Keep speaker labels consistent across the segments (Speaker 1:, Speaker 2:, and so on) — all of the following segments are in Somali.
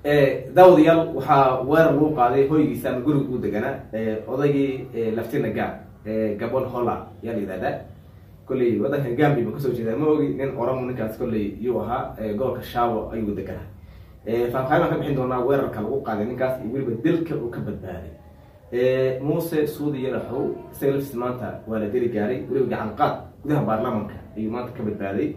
Speaker 1: daawadayaal waxaa weerar lagu qaaday hoygiisa ama guriga uu deganaa odaygii laftina gaab gabon holla yaa la yihahdaa kolley wadankan gambi ba kasoo jeedaa ma ogi nin oromo ninkaas kolley yuu ahaa gobolka shaabo ayuu deganaa faahfaahin baan ka bixin doonaa weerarka lagu qaaday ninkaas iyo weliba dilka uu ka badbaaday muuse suudi yalaxow isaga laftiis maanta waa la deli gaaray weliba gacan qaad gudaha baarlamanka ayuu maanta ka badbaaday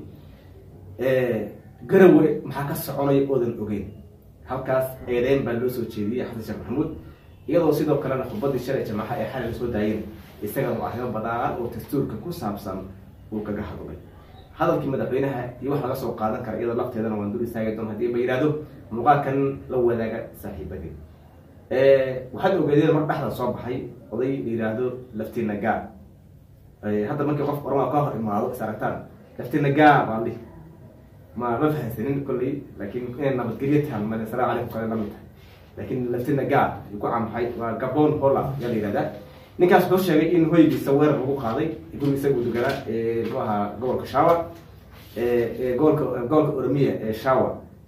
Speaker 1: garawe maxaa ka soconaya oodan ogeyn halkaas eedeyn baa loo soo jeediyey xasan sheekh maxamuud iyadoo sidoo kalena xubadii shalay jamaaxa ee xalay lasoo daayeen isagana u arrimo badaan oo dastuurka ku saabsan uu kaga hadlay hadalkii madaxweynaha iyo wax laga soo qaadan kara iyadoo lafteedana waan dul istaagi doon hadii ba yihahdo muuqaalkan la wadaaga saaxiibadii waxaad ogeedeen mar dhexda soo baxay oday la yidhaahdo laftina gaab hadda markii qof ormaa ka hor imaado is aragtaan laftina gaab aan dhihi ma ma fahansanin kolley laakiin inay nabadgelyo tahan male asalamu calaykum kale lamid tahay laakiin laftina gaab uu ku caanbaxay waa gabon holla yaa la yihahdaa ninkaas wuxuu sheegay in hoygiisa weerar lagu qaaday guriga isaga uu deganaa muxuu ahaa gobolka shawa gobolka gobolka oromiya ee shawa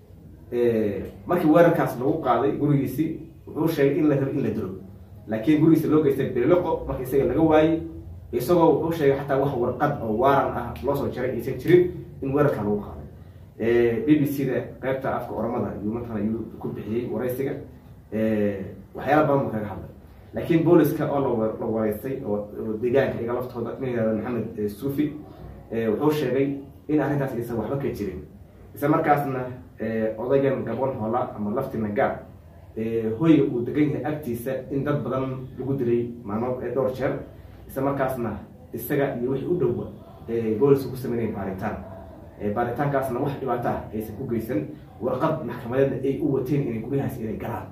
Speaker 1: markii weerarkaas lagu qaaday gurigiisi wuxuu sheegay in la rabo in la dilo laakiin gurigiisa loo geystay beliloqo marka isaga laga waayey isagoo wuxuu sheegay xataa wax warqad oo waaran ah loo soo jaray aysan jirin in weerarka lagu qaaday b b c da qaybta afka oromada yuu matala yuu ku bixiyey waraysiga waxyaala badan buu kaga hadlay laakiin booliska oo la wareystay oo deegaanka iga laftooda nin yihahdo maxamed suufi wuxuu sheegay in arrintaas aysan waxba ka jirin isla markaasna odaygan gabon hola ama laftina gaab hoyga uu degan yahay agtiisa in dad badan lagu dilay maalmo dhowr jeer isla markaasna isaga iyo wixii u dhowba booliska ku sameynaya baaritaan baaritaankaasna wax dhibaato ah aysan ku geysan warqad maxkamadeedna ay u wateen inay guryahaas inay galaan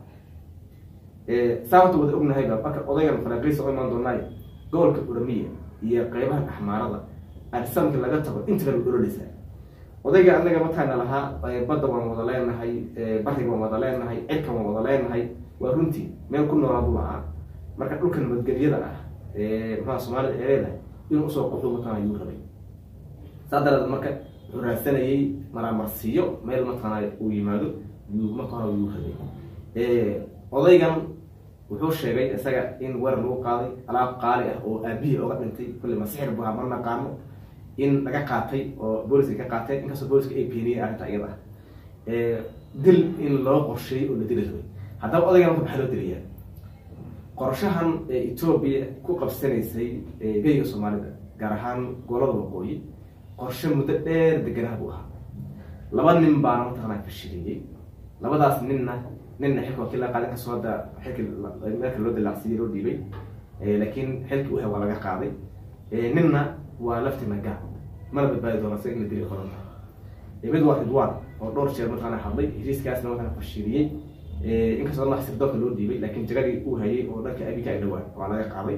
Speaker 1: saa horta wada ognahayba marka odaygan faraqiisa oo imaan doonaayo gobolka oromiya iyo qeybaha axmaarada arsamka laga tago inta kale ololeysaa odayga anaga mataana lahaa badda waan wada leenahay bariga waan wada leenahay cirka waan wada leenahay waa runtii meel ku noolaa buu lahaa marka dhulka nabadgelyada ah maxaa soomaalida ee leedahay inuu usoo quxu matana yuu rabay saa daradeed marka wuxuu raadsanayay maraamarsiiyo meel matana uu yimaado yuu marka hore yuu rabay odaygan wuxuu sheegay isaga in weerar lagu qaaday alaab qaali ah oo aabihii oga dhintay kulli masixir bu ma naqaano in laga qaatay oo booliska ka qaateen inkastoo booliska ay beeniyeen arrinta iyada ah dil in loo qorsheeyey oo la dili rabay haddaba odaygan marka maxaa loo dilayaa qorshahan etoobiya ku qabsanaysay geyga soomaalida gaar ahaan gobolada waqooyi qorshe muddo dheer deganaha buu ahaa laba nin baana mataqanaa fashiliyey labadaas ninna ninna xilka wakii laga qaaday inkastoo hadda xilki meelka loo dilaacsiiyey loo dhiibay laakiin xilkii uhay waa laga qaaday ninna waa laftina gaab mana badbaadi doona isaga in la dili qoranta mid waa ridwan oo dhowr jeer mataqana hadlay heshiiskaasna mataqana fashiliyey inkastoo dhan sirdoonka loo dhiibay laakiin jagadii uu hayay oo dhanka abika ay dhawaan waa laga qaaday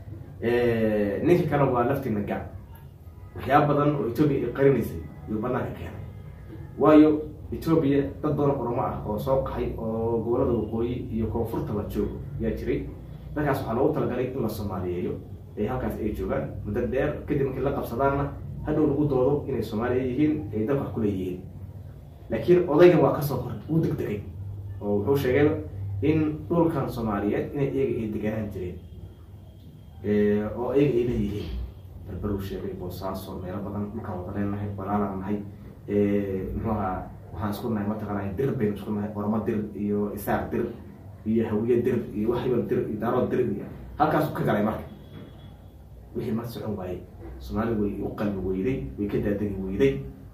Speaker 1: ninka kale waa laftina gaab waxyaaba badan oo etoobiya ay qarinaysay yuu banaanka keenay waayo etoobiya dad badan oromo ah oo soo qaxay oo gobolada waqooyi iyo koonfurta la joogo yaa jiray dadkaas waxaa loogu talagalay in la soomaaliyeeyo ee halkaas ay joogaan muddo dheer kadib markii la qabsadaanna hadhow lagu doodo inay soomaaliya yihiin ay dalka wax ku leeyihiin laakiin odaygan waa kasoo hor uu degdegay oo wuxuu sheegay in dhulkan soomaaliyeed inay iyaga ay deganaan jireen oo iyaga ay leeyihiin barbaruu sheegay boosaaso meelo badan dhulkaan wada leenahay walaalaan nahay muxuu ahaa waxaan isku nahay mataqaanaa dir baynu isku nahay ormo dir iyo isaaq dir iyo hawiye dir iyo waxibal dir iyo daarood dir iyo halkaasu ka galay marka wixii ma socon waayey soomaali way u qalbi weyday way ka daadegi weyday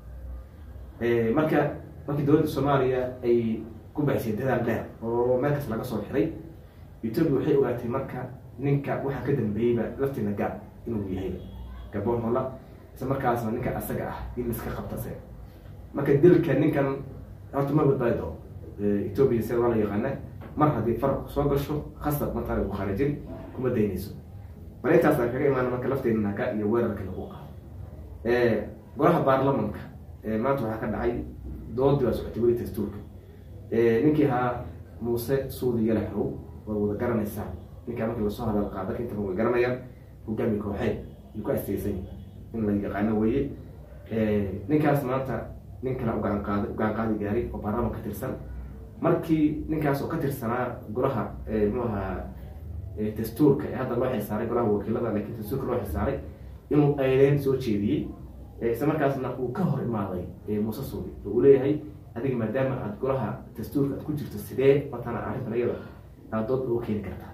Speaker 1: marka markii dowladda soomaaliya ay ku baxisay dadaal dheer oo meel kas laga soo xiray etoobiya waxay ogaatay marka ninka waxaa ka dambeeyeyba laftina gaab inuu yahay gabon hola isla markaasna ninka asaga ah in iska qabtase marka dilka ninkan horta ma badbaadi doo etoobiya sida waa la yaqaana mar haddii farq soo gasho khasab matala ku kharajin kuma daynayso bal intaasa kaga imaana marka lafteena naga iyo weerarka lagu qaado golaha baarlamanka maanta waxaa ka dhacay doodii baa socotay weli dastuurka ninkii ahaa muuse suudi yalaxow waa wada garanaysaa ninkaa markii lasoo hadal qaada intaba way garanayaan hogaami kooxeed yuu ku asteysay in la yaqaano weye ninkaas maanta nin kale ugaan qaad ugaan qaadi gaaray oo baarlaman ka tirsan markii ninkaas oo ka tirsanaa golaha mxuu ahaa dastuurka ee hadda loo xilsaaray golaha wakiilada lakiin dastuurka loo xilsaaray inuu eedeyn soo jeediyey isla markaasna uu ka hor imaaday muuse suudi oo uu leeyahay adiga maadaama aad golaha dastuurka aad ku jirto sidee matana arrintan iyada aad dood uga keeni kartaa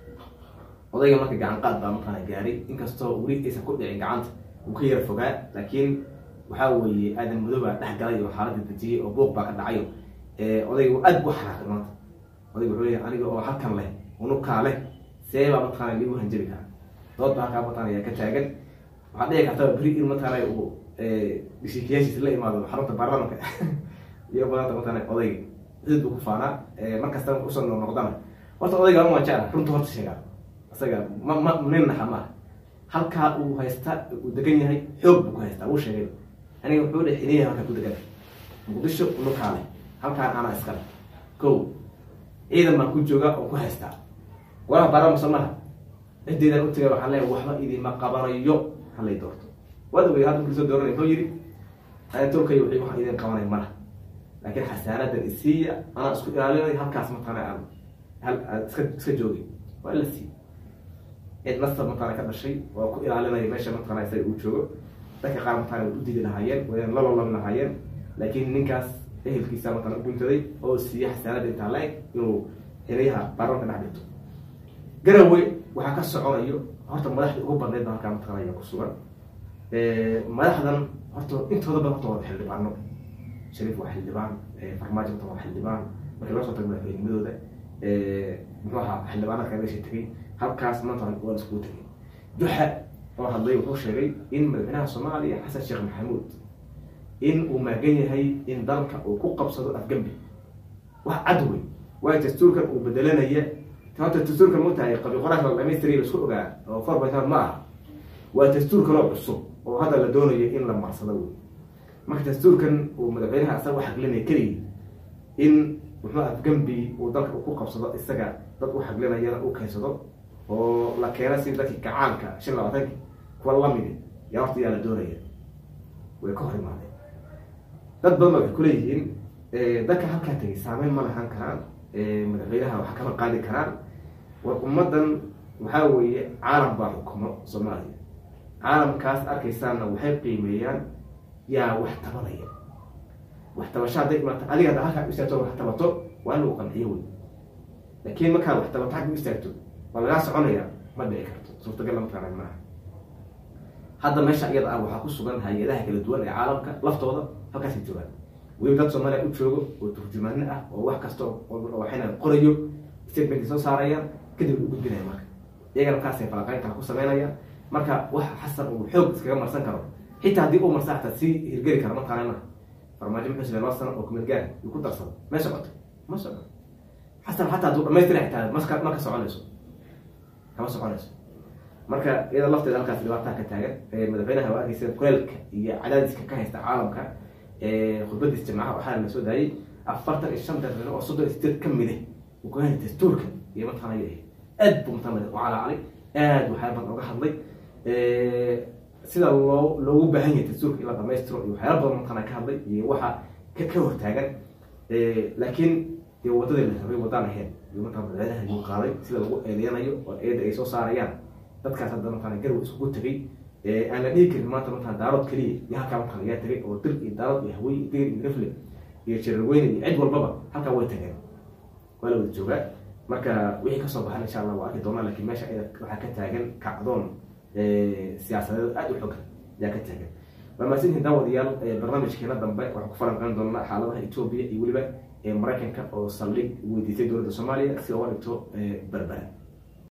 Speaker 1: odayga marka gacan qaad baa matana gaaray inkastoo weli aysan ku dhicin gacanta uu ka yara fogaa laakiin waxaa weeye aadan madoobaa dhex galay oo xaaladda dejiyey oo buuq baa ka dhacayo odayga aad bu xanaaqay maanta odayga wuxuu leeyahay aniga oo halkan leh unukaa leh see baa mataqaana liigu hanjabi karaa dood baa halkaa mataqana ayaa ka taagan waxaa dhici karta beri in mataqaana uu dishiikiyaashiisa la imaado xarunta baarlamanka iyo badanta mataqaana odayga sid buu ku faanaa markasta usoo noqnoqdana horta odayga ma jecla runta horta sheegaa isaga ma ma nin naxa maaha halkaa uu haysta uu degan yahay xoog buu ku haystaa wuu sheegay aniga wuxuu dhe xiniya halkaa ku degan muqdisho unukaa leh halkaan anaa iskale ko ciidan baan ku jooga oo ku haystaa golaha baarlama somaha cideedaan utagay waxaa leeya waxba idinma qabanayo halay doorto waad ogey hadda markii soo dooranay muxuu yidhi tolkay wixii wax idin qabanay malaha laakiin xasaanadan isiiya anaa isku ilaalinay halkaas mataqaana aan hal iska iska joogay waa la siiy cid nasab mataqaana ka dhashay waa ku ilaalinaya meesha mataqaana isaga uu joogo dadka qaar mataqaana way u didi lahaayeen wayan lalolami lahaayeen laakiin ninkaas ehelkiisa mataqaana guntaday oo siiya xasaanada intaa la-eg inuu xiliyaha baarlamanka dhex dhigto garawe waxaa ka soconayo horta madaxdii ugu badnayd ba halkaa mataqaana ayaa ku sugan madaxdan horta intooda badan horta wada xildhibaano shariif waa xildhibaan farmaajo horta waa xildhibaan markii loo soo tago madaxweynimadooda muxuu ahaa xildhibaanadka meesha tegay halkaas maanta waa iskugu tegay juxa oo hadlay wuxuu sheegay in madaxweynaha soomaaliya xasan sheekh maxamuud in uu maagan yahay in dalka uu ku qabsado afgembi wax cad wey waayo dastuurkan uu bedelanaya horta dastuurkan mutahay qabi qoraanka la dhamaystiriya la isku ogaa oo four point ma aha waa dastuur kaloo cusub oo hadda la doonayo in la marsado wey marka dastuurkan uu madaxweynaha isaga u xaglinaya keligii in muxuu afgembi uu dalka ku qabsado isaga dad u xaglinayana u keensado oo la keena si dadkii gacaanka shan labaatanki kuwa lamidi yaa horta yaa la doonaya way ka hor imaadeen dad badan ba waxay kuleeyihiin dadka halkaa tegay saameyn ma lahaan karaan madaxweynaha wax kama qaadi karaan war ummadan waxaa weeye caalam baa xukumo soomaaliya caalamkaas arkaysaanna waxay qiimeeyaan yaa wax tabanaya wax tabasho hadday imaata adiga hadda halkaa istaagto wax tabato waa in lagu qanciyo wey laakiin markaa wax tabato xagga u istaagto waa lagaa soconaya ma dhici karto suurtagal lama taqaana maaha hadda meesha iyada ah waxaa ku sugan hay-adaha kala duwan ee caalamka laftooda halkaasay joogaan weli dad soomaaliya u joogo oo turjumaano ah oo wax kasta waxayna qorayo statementay soo saarayaan kadib u gudbinaya marka iyagana markaasay falaqaynta ku sameynayaan marka wax xasan uu xoog iskaga marsan karo xitaa haddii uu marsa xataa sii hirgeli kara mataqaanana farmaajo muxuu sile laba sano oo kumeel gaar uu ku darsado ma socoto ma socoto xasan xataa hadduu dhamaystira xitaa maska ma ka soconayso kama soconayso marka iyada lafteeda halkaas dhibaataa ka taagan madaxweynaha waa arkeysa kuleelka iyo cadaadiska ka haysta caalamka khudbadiis jamcaha waxaa la soo daayay afartan iyo shan daqiiqo oo soddon iyo sideed ka mide uu ka hayay dastuurka iyo mataqaana yahay aad buu mataqaana u calaacalay aad waxyaala badan oga hadlay sida loo loogu baahan yahay dastuurka in la dhamaystiro iyo waxyaala badan mataqaana ka hadlay iyo waxa ka ka hortaagan laakiin dee wadadii la rabay wadaan ahayn iyo mataqana madaxweynaha yuu qaaday sida lagu eedeynayo oo eeda ay soo saarayaan dadkaas hadda mataqana garwa iskugu tegay aan la dhihi karin maanta mataqana daarood keliya iyo halkaa mataqana yaa tegay oo dir iyo daarood iyo hawey iyo digir iyo rifle iyo jararweyne iyo cid walbaba halkaa way tageen waa la wada joogaa marka wixii kasoo baxan insha allah waa arki doonaa lakin meesha iyada waxaa ka taagan kacdoon siyaasadeed aad u xogan ayaa ka taagan waa mahadsantihin daawadayaal barnaamijkeena dambe waxaan ku falanqeyn doonaa xaaladaha etoobiya iyo weliba maraykanka oo saldhig weydiisay dowladda soomaaliya si oga dhigto berbera